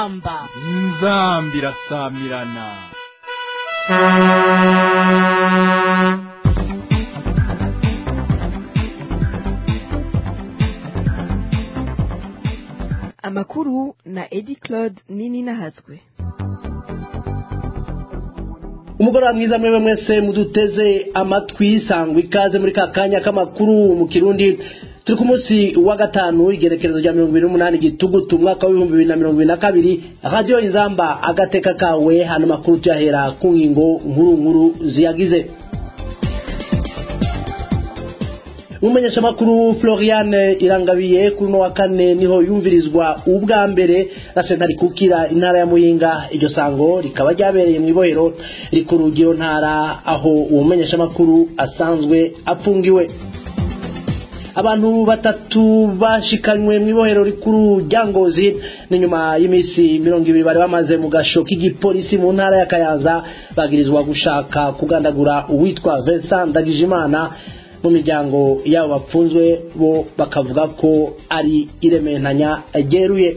inzamba inzambi irasamirana amakuru na edi claude nini nahazwe umugoroba mwiza mwewe mwese muduteze amatwi sangwa ikaze muri ka kanya k'amakuru mu kirundi turi ku munsi wa gatanu igerekerezo rya mirongo ibiri n'umunani gitugutu umwaka w'ibihumbi bibiri na mirongo ibiri na kabiri radiyo inzamba agateka kawe hano makuru tuyahera ku ngingo nkuru nkuru ziyagize umumenyeshamakuru floriane irangabiye kuri uno wa kane niho yumvirizwa ubwa mbere na sentare kukira intara ya muyinga iryo sango rikaba ryabereye mu ibohero rikuru ry'iyo ntara aho uwo mumenyeshamakuru asanzwe apfungiwe abantu batatu bashikanywe mu ibohero rikuru rya ngozi ni nyuma y'iminsi mirongo ibiri bari bamaze mu gasho k'igipolisi mu ntara ya kayanza bagirizwa gushaka kugandagura uwitwa Vincent Ndagijimana mu miryango yabo bapfunzwe bo bakavuga ko ari irementanya ryeruye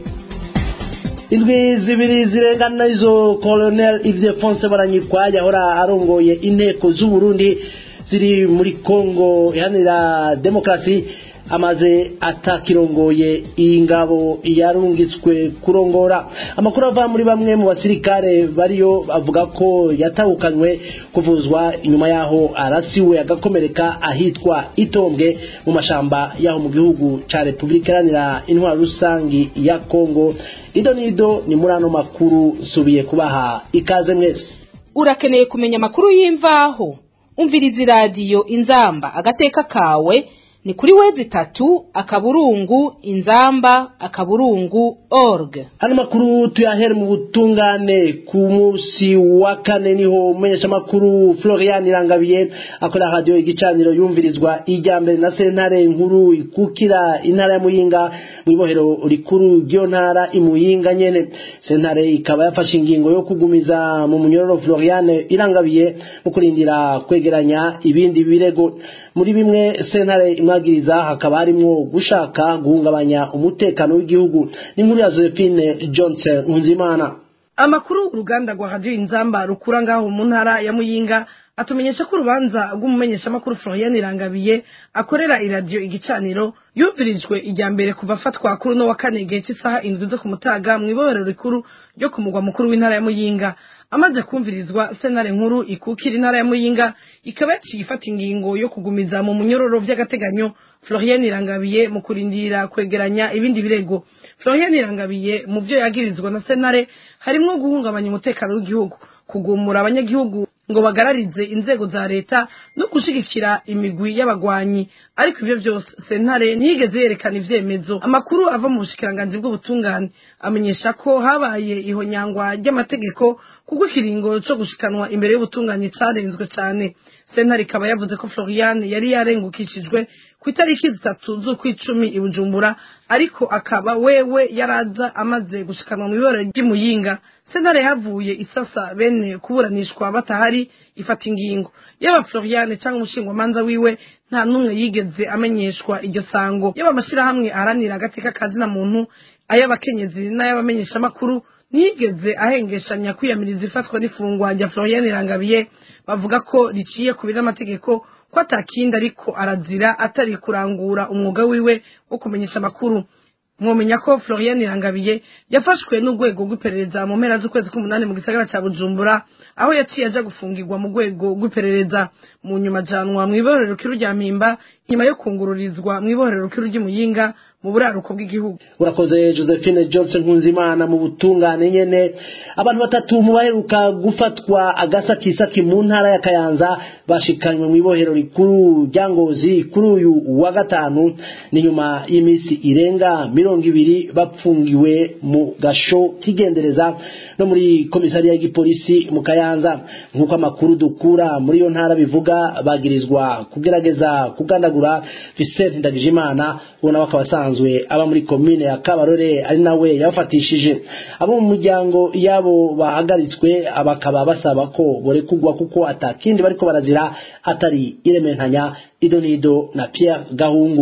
indwi zibiri zirengana izo colonel Ildefonse baranyikwa yahora arongoye inteko z'u Burundi ziri muri Kongo iharanira demokarasi amaze atakirongoye iyi ngabo yarungitswe kurongora amakuru ava muri bamwe mu basirikare bariyo avuga ko yatahukanywe kuvuzwa inyuma yaho arasiwe agakomereka ahitwa itombwe mu mashamba yaho mu gihugu ca repubulika iharanira intwaro rusangi ya kongo ido nido ni muri ano makuru subiye kubaha ikaze mwese urakeneye kumenya amakuru y'imvaho umviriza iradiyo inzamba agateka kawe ni kuri wezi tatu akaburungu inzamba akaburungu org ano makuru tuyahere mu butungane ku munsi wa kane niho umumenyeshamakuru florian irangabiye akorera radiyo igicaniro yumvirizwa ijya mbere na sentare nkuru ikukira intara ya muyinga mu ibohero rikuru ry'iyo ntara imuyinga nyene sentare ikaba yafashe ingingo yo kugumiza mu munyororo florian irangabiye mu kurindira kwegeranya ibindi birego muri bimwe sentare imwagiriza hakaba harimwo gushaka guhungabanya umutekano w'igihugu n'inkuru ya Josephine Johnson Nkunzimana amakuru uruganda rwa radiyo inzamba rukura ngaho mu ntara ya muyinga atumenyesha ko urubanza rw'umumenyeshamakuru Florian Irangabiye akorera iradiyo igicaniro yumvirijwe ijya mbere kuva afatwa kuri uno wa kane igihe cy'isaha indwi zo ku mutaga mu ibohero rikuru ryo ku mugwa mukuru w'intara ya muyinga amaze kumvirizwa senare nkuru ikukira intara ya muyinga ikaba yaciye ifata ingingo yo kugumiza mu munyororo by'agateganyo Florian Irangabiye mu kurindira kwegeranya ibindi birego Florian Irangabiye mu byo yagirizwa na senare harimwo guhungabanya umutekano w'igihugu kugumura abanyagihugu ngo bagararize inzego za leta no gushigikira imigwi y'abagwanyi ariko ivyo vyose sentare ntiyigeze yerekana ivyemezo amakuru ava mu bushikiranganji bw'ubutungane amenyesha ko habaye ihonyangwa ry'amategeko kuko ikiringo co gushikanwa imbere y'ubutungane carenzwe cane sentare ikaba yavuze ko Florian yari yarengukishijwe ku itariki zitatu z'ukwicumi i Bujumbura ariko akaba wewe yaraza amaze gushikanwa mu ibara ry'imuyinga sentare yavuye isasa bene kuburanishwa batahari ifata ingingo yaba Florian cyangwa umushingwamanza wiwe nta n'umwe yigeze amenyeshwa iryo sango yaba amashirahamwe aharanira agateka kazina muntu ay'abakenyezi n'ay'abamenyeshamakuru ntiyigeze ahengeshanya kwiyamiriza ifatwa n'ifungwa rya Florian Irangabiye bavuga ko riciye ku amategeko ko atakindi ariko arazira atari kurangura umwuga wiwe wo kumenyesha amakuru mwomenya ko Florian Irangabiye yafashwe n'urwego rw'iperereza mu mpera z'ukwezi k'umunani mu gisagara ca Bujumbura aho yaciye aja gufungirwa mu rwego rw'iperereza mu nyuma janwa mu ibohero rukuru rya Mpimba nyuma yo kungururizwa mu ibohero rukuru ry'Imuyinga mu buraruko bw'igihugu urakoze Josephine Johnson Nkunzimana mu butungane nyene abantu batatu mu baheruka gufatwa agasakisaki mu ntara ya Kayanza bashikanywe mu ibohero rikuru rya Ngozi kuri uyu wa gatanu ni nyuma y'imisi irenga mirongo ibiri bapfungiwe mu gasho kigendereza no muri komisariya y'igipolisi mu Kayanza nk'uko amakuru dukura muri iyo ntara bivuga bagirizwa kugerageza kugandagura Vincent Ndagijimana ubona bakaba asanzwe aba muri komine ya Kabarore ari nawe yabafatishije abo mu muryango yabo bahagaritswe bakaba basaba ko borekugwa kuko atakindi bariko barazira atari irementanya idonido na Pierre Gahungu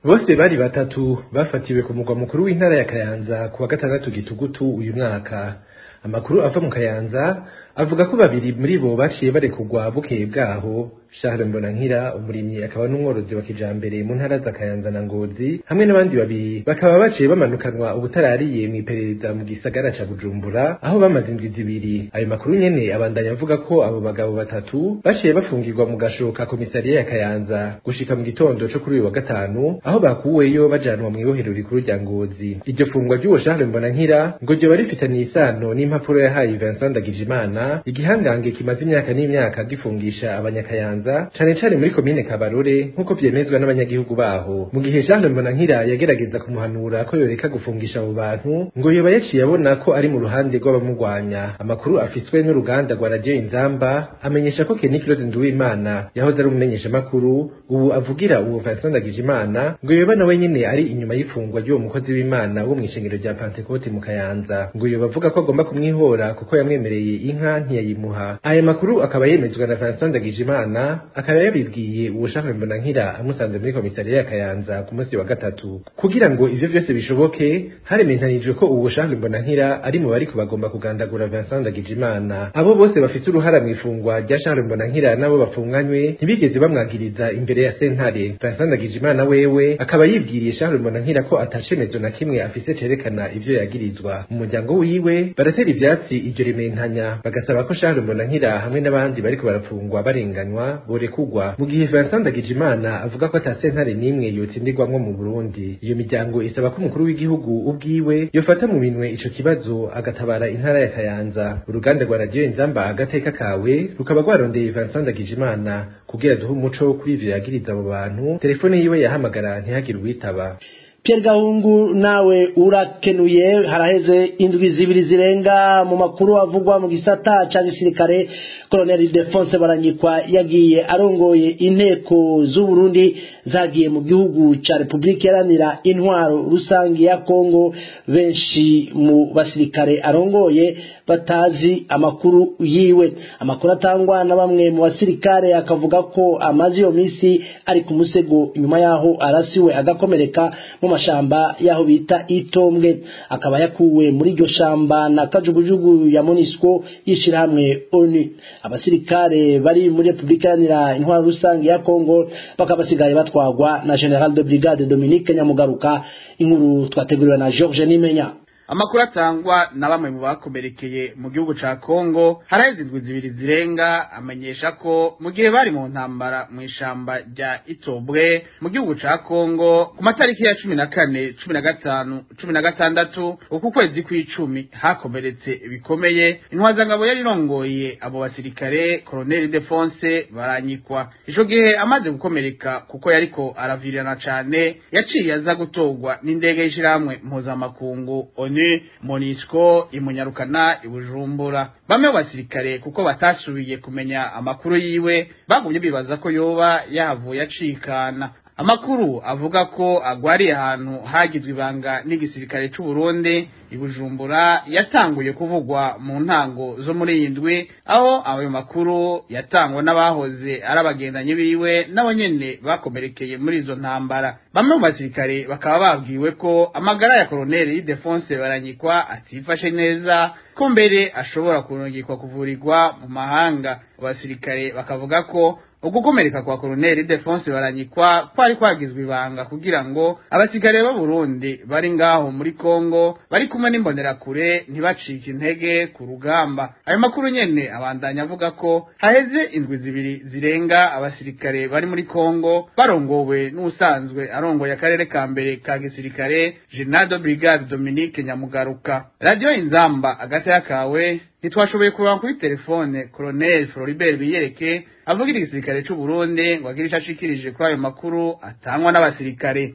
bose bari batatu bafatiwe ku mugwa mukuru w'intara ya kayanza ku wa gatandatu gitugutu uyu mwaka amakuru ava mu kayanza avuga ko babiri muri bo baciye barekugwa bukeye bwaho Charles Mbonankira umurimyi akaba n'umworozi wa kijambere mu ntara za Kayanza na Ngozi hamwe n'abandi babiri bakaba baciye bamanukanwa ubutarariye mu iperereza mu gisagara ca Bujumbura aho bamaze indwi zibiri ayo makuru nyene abandanya avuga ko abo bagabo batatu baciye bafungirwa mu gashoka komisariya ya Kayanza gushika mu gitondo co kuri uyu wa gatanu aho bakuweyo bajanwa mu ibohero rikuru rya Ngozi iryo fungwa ry'uwo Charles Mbonankira ngo ryo barifitaniye isano n'impapuro yahaye Vincent Ndagijimana igihangange kimaze imyaka n'imyaka gifungisha abanyakayanza cane cane muri komine Kabarore nk'uko vyemezwa n'abanyagihugu baho mu gihe Charles Mbonankira yagerageza kumuhanura ko yoreka gufungisha abo bantu ngo yoba yaciye abona ko ari mu ruhande rw'abamugwanya amakuru afiswe n'uruganda rwa radio Inzamba amenyesha ko Kenny Claude Nduwimana yahoze ari umumenyesha makuru ubu avugira uwo Vincent Ndagijimana ngo yoba nawe nyene ari inyuma y'ifungwa ry'uwo mukozi w'Imana wo mw'ishengero rya Pentecote mu Kayanza ngo yoba avuga ko agomba kumwihora kuko yamwemereye inka ntiyayimuha aya makuru akaba yemezwa na Vincent Ndagijimana akaba yabibwiye uwo Charles Mbonankira amusanze muri komisariya ya Kayanza ku munsi wa gatatu kugira ngo ivyo vyose bishoboke harementanijwe ko uwo Charles Mbonankira ari mu bari kubagomba kugandagura Vincent Ndagijimana abo bose bafite uruhara mu ifungwa rya Charles Mbonankira nabo bafunganywe ntibigeze bamwagiriza imbere ya sentare Vincent Ndagijimana wewe akaba yibwiriye Charles Mbonankira ko atacemezo na kimwe afise cerekana ivyo yagirizwa mu muryango wiwe baratera ivyatsi iryo rementanya bagasaba ko Charles Mbonankira hamwe n'abandi bariko barafungwa barenganywa borekugwa mu gihe Vincent Ndagijimana avuga ko ata sentare n'imwe yotsindirwamwo mu Burundi iyo miryango isaba ko umukuru w'igihugu ubwiwe yofata mu minwe ico kibazo agatabara intara ya Kayanza uruganda rwa radio Inzamba agateka kawe rukaba rwarondeye Vincent Ndagijimana kugira duhe umuco kuri ivyo yagiriza abo bantu telefone yiwe yahamagara ntihagire uwitaba Pierre Gahungu nawe urakenuye haraheze indwi zibiri zirenga mu makuru avugwa mu gisata ca gisirikare Colonel Defonse Baranyikwa yagiye arongoye inteko z'u Burundi zagiye mu gihugu ca Republika Iharanira Intwaro Rusangi ya Kongo benshi mu basirikare arongoye batazi amakuru yiwe amakuru atangwa na bamwe mu basirikare akavuga ko amazi yo misi ari ku musego nyuma yaho arasiwe agakomereka mu mashamba yaho bita itombwe akaba yakuwe muri iryo shamba na kajugujugu ya Monisco yishirahamwe ONU abasirikare bari muri Republika Iharanira Intwaro Rusange ya Kongo bakaba basigaye batwagwa na General de Brigade Dominique Nyamugaruka inkuru twateguriwe na George Nimenya amakuru atangwa na bamwe mu bakomerekeye mu gihugu ca Kongo haraheze indwi zibiri zirenga amenyesha ko mu gihe bari mu ntambara mu ishamba rya Itobwe mu gihugu ca Kongo ku matariki ya cumi na kane cumi na gatanu cumi na gatandatu uku kwezi kw'icumi hakomeretse bikomeye intwazangabo yari irongoye abo basirikare Colonel Defonse baranyikwa ico gihe amaze gukomereka kuko yariko aravirirana cane yaciye aza gutorwa n'indege y'ishirahamwe mpuzamakungu ONU Monisco imunyarukana ibujumbura bamwe mu basirikare kuko batasubiye kumenya amakuru yiwe bagumye bibaza ko yoba yahavuye acikana amakuru avuga ko agwariye ahantu hagizwe ibanga n'igisirikare c'u Burundi ibujumbura yatanguye kuvugwa mu ntango zo muri iyi ndwi aho ayo makuru yatangwa n'abahoze ari abagendanyi biwe nabo nyene bakomerekeye muri izo ntambara bamwe mu basirikare bakaba babwiwe ko amagara ya koloneli Defonse Baranyikwa atifashe neza ko mbere ashobora kurungikwa kuvurirwa mu mahanga abasirikare bakavuga ko ugukomereka kwa koloneli Defonse Baranyikwa kwari kwagizwe ibanga kugira ngo abasirikare b'u Burundi bari ngaho muri Kongo bari kumwe n'imbonerakure ntibacike intege ku rugamba ayo makuru nyene abandanya avuga ko haheze indwi zibiri zirenga abasirikare bari muri Kongo barongowe n'usanzwe arongoye akarere ka mbere ka gisirikare General de Brigade Dominique Nyamugaruka Radio Inzamba agati kawe ntitwashoboye kureba kuri telefone Colonel Floribert Biyereke avugira igisirikare c'u Burundi ngo agire ico ashikirije kuri ayo makuru atangwa n'abasirikare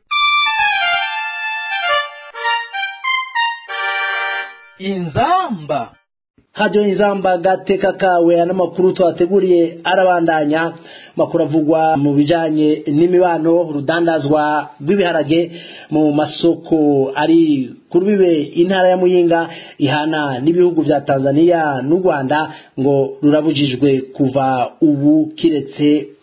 inzamba radio inzamba gateka kawe n'amakuru twateguriye arabandanya makuru avugwa mu bijanye n'imibano rudandazwa rw'ibiharage mu masoko ari kuri bibe intara ya muyinga ihana n'ibihugu vya Tanzania n'u Rwanda ngo rurabujijwe kuva ubu kiretse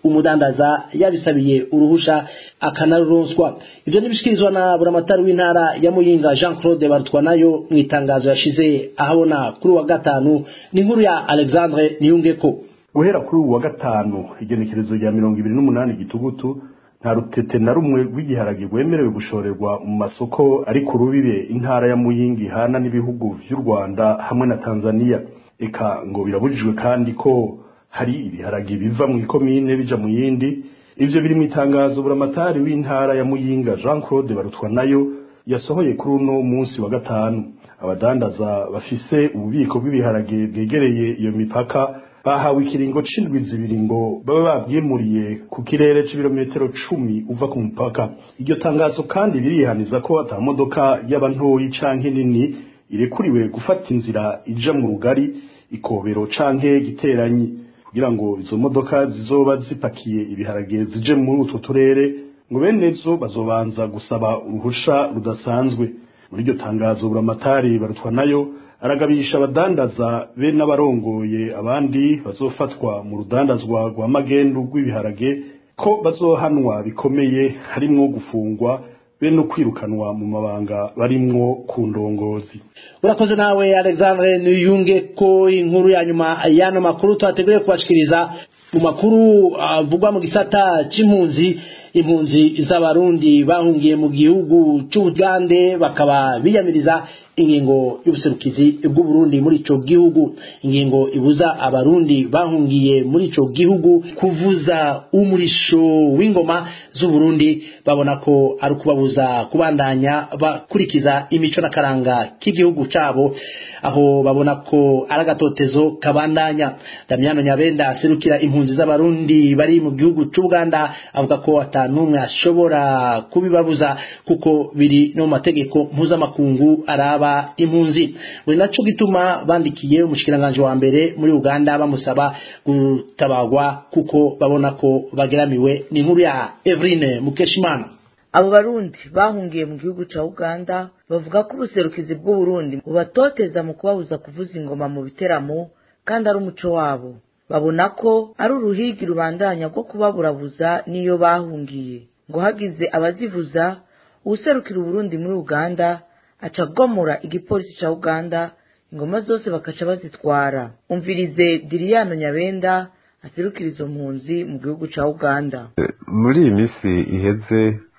umudandaza yabisabiye uruhusha akanaruronswa ivyo nibishikirizwa na buramatari w'intara ya muyinga jean claude barutwa nayo mu itangazo yashize ahabona kuri wa gatanu ni inkuru ya alexandre niyungeko guhera kuri ubu wa gatanu igenekerezo rya mirongo ibiri n'umunani gitugutu nta rutete na rumwe rw'igiharage rwemerewe gushorerwa mu masoko ari ku rubibe intara ya muyingi hana n'ibihugu vy'u rwanda hamwe na tanzania eka ngo birabujijwe kandi ko hari ibiharage biva mu ikomine bija mu yindi ivyo biri mu itangazo buramatari w'intara ya muyinga jean claude barutwa nayo yasohoye kuri uno munsi wa gatanu abadandaza bafise ububiko bw'ibiharage bwegereye iyo mipaka bahawe ikiringo c'indwi zibiri ngo babe bavyimuriye ku kirere c'ibirometero cumi uva ku mupaka iryo tangazo kandi birihaniza ko ata modoka yaba ntoyi canke nini irekuriwe gufata inzira ija mu rugari ikobero canke giteranyi kugira ngo izo modoka zizoba zipakiye ibiharage zije muri utwo turere ngo bene zo bazobanza gusaba uruhusha rudasanzwe muri iryo tangazo buramatari barutwa nayo aragabisha abadandaza be n'abarongoye abandi bazofatwa mu rudandazwa rwa magendu rw'ibiharage ko bazohanwa bikomeye harimwo gufungwa be no kwirukanwa mu mabanga barimwo ku ndongozi urakoze nawe alexandre niyunge ko inkuru ya nyuma y'ano makuru twateguye kubashikiriza mu makuru avugwa mu gisata c'impunzi impunzi z'abarundi bahungiye mu gihugu c'ubugande bakaba biyamiriza ingingo y'ubuserukizi bw'uburundi muri ico gihugu ingingo ibuza abarundi bahungiye muri ico gihugu kuvuza umurisho w'ingoma z'uburundi babona ko ari ukubabuza kubandanya bakurikiza imico n'akaranga k'igihugu cabo aho babona ko ari agatotezo kabandanya damiyano nyabenda aserukira impunzi z'abarundi bari mu gihugu c'ubuganda avuga ko ata n'umwe ashobora kubibabuza kuko biri no mu mategeko mpuzamakungu araba impunzi we naco gituma bandikiye umushikiranganje wa mbere muri Uganda bamusaba gutabagwa kuko babona ko bageramiwe ni inkuru ya Evrine Mukeshimana abo barundi bahungiye mu gihugu ca uganda bavuga ko ubuserukizi bw'uburundi bubatoteza mu kubabuza kuvuza ingoma mu biteramo kandi ari umuco wabo babona ko ari uruhigi rubandanya rwo kubaburabuza n'iyo bahungiye ngo hagize abazivuza uwuserukira uburundi muri uganda aca agomora igipolisi ca uganda ingoma zose bakaca bazitwara umvirize diriyano nyabenda aserukira izo mpunzi mu gihugu ca uganda muri iyi minsi iheze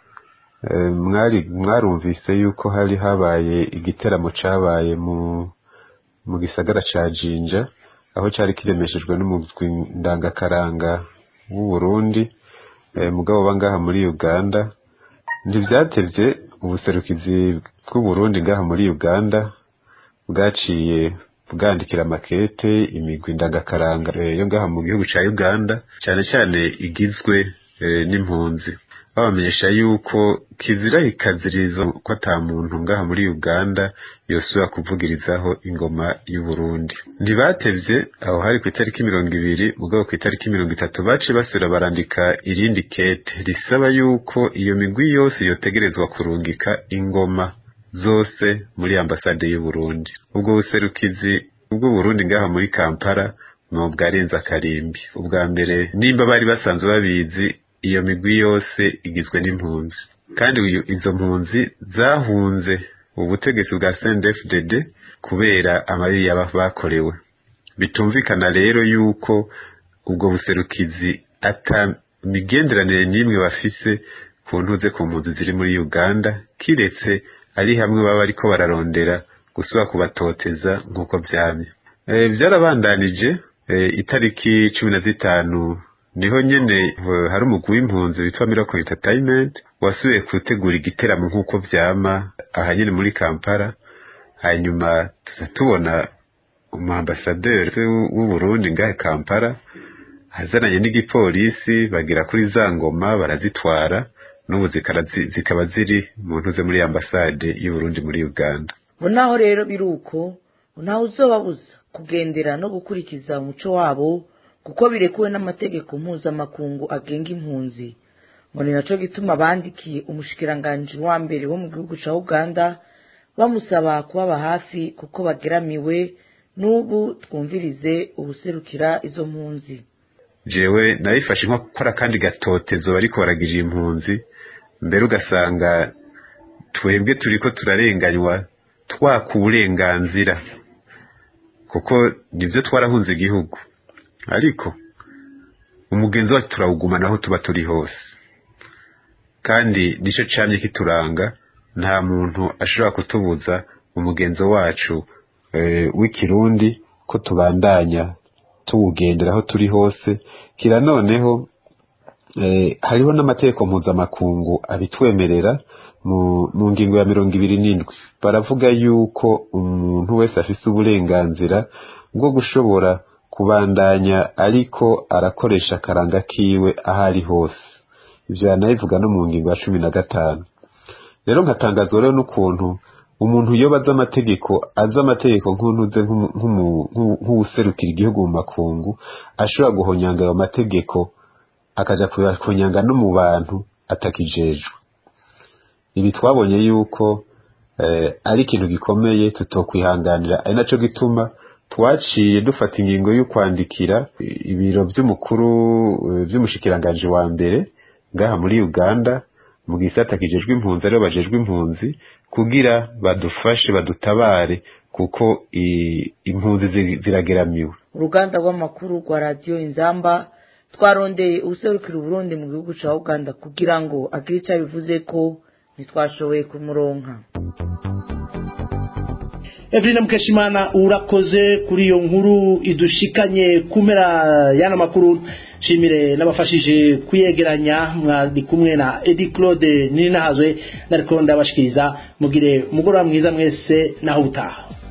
mwari mwarumvise yuko hari habaye igiteramo cabaye mu mu gisagara ca jinja aho cari kiremeshejwe n'umugwi ndangakaranga w'u Burundi mugabo bangaha muri Uganda ntivyatevye ubuserukizi bw'u Burundi ngaha muri Uganda bwaciye bwandikira makete imigwi ndangakaranga yo ngaha mu gihugu ca Uganda cane cane igizwe n'impunzi babamenyesha yuko kizira ikazirizo ko ata muntu ngaha muri Uganda yosubira kuvugirizaho ingoma y'u Burundi ntibatevye aho hari ku itariki mirongo ibiri mugabo ku itariki mirongo itatu baciye basubira barandika irindi kete risaba yuko iyo migwi yose yotegerezwa kurungika ingoma zose muri ambasade y'u Burundi ubwo buserukizi ubwo Burundi ngaha muri Kampala no bwarenza akarimbi ubwa mbere nimba bari basanzwe babizi iyo migwi yose igizwe n'impunzi kandi izo mpunzi zahunze ubutegetsi bwa CNDD-FDD kubera amabi yaba bakorewe bitumvikana rero yuko ubwo buserukizi ata migenderanire n'imwe bafise ku ntuze ku mpunzi ziri muri Uganda kiretse ari hamwe baba ariko bararondera gusubira kubatoteza nk'uko vyamye e, vyarabandanije e, itariki cumi na zitanu niho nyene hari umugwi w'impunzi witwa Miracle Entertainment wasubiye gutegura igiteramo nk'uko vyama aha nyene muri Kampala hanyuma tuza tubona umuambasaderi w'u Burundi ngahe Kampala azananye n'igipolisi bagira kuri za ngoma barazitwara n'ubu zikaba ziri mu ntuze muri ambasade y'u Burundi muri Uganda ngo naho rero biruko ntawe uzobabuza kugendera no gukurikiza umuco wabo kuko birekuwe n'amategeko mpuzamakungu agenga impunzi ngo ni naco gituma bandikiye umushikiranganji wa mbere wo mu gihugu ca uganda bamusaba kubaba hafi kuko bageramiwe n'ubu twumvirize ubuserukira izo mpunzi jewe nabifashe nko gukora kandi gatotezo bariko baragirira impunzi mbere ugasanga twebwe turiko turarenganywa twaka uburenganzira kuko nivyo twarahunze igihugu ariko umugenzi wacu turawuguma naho tuba turi hose kandi nico camye kituranga nta muntu ashobora kutubuza umugenzo wacu e, w'ikirundi ko tubandanya tuwugendera aho turi hose kira noneho e, hariho n'amategeko mpuzamakungu abitwemerera mu, mu ngingo ya mirongo ibiri n'indwi baravuga yuko umuntu wese afise uburenganzira bwo gushobora kubandanya ariko arakoresha akaranga kiwe aho ari hose ivyo yanabivuga no mu ngingo ya cumi na gatanu rero nkatangazwa rero n'ukuntu umuntu yoba azi amategeko azi amategeko nk'untuze nk'uwuserukira igihugu mu makungu ashobora guhonyanga ayo mategeko akaja kuyahonyanga no mu bantu atakijejwe ibi twabonye yuko eh, ari ikintu gikomeye tutokwihanganira ari naco gituma twaciye dufata ingingo yo kwandikira ibiro vy'umukuru vy'umushikiranganji wa mbere ngaha muri Uganda mu gisata kijejwe impunzi aribo bajejwe impunzi kugira badufashe badutabare kuko impunzi zirageramiwe uruganda rw'amakuru rwa radiyo inzamba twarondeye ubuserukira uburundi mu gihugu ca uganda kugira ngo agire icyo abivuze ko ntitwashoboye kumuronka Evelina Mukeshimana urakoze kuri iyo nkuru idushikanye kumera yana makuru shimire n'abafashije kuyegeranya mwari kumwe na Eddie Claude Ninahazwe nariko ndabashikiriza mugire mugoroba mwiza mwese naho utaha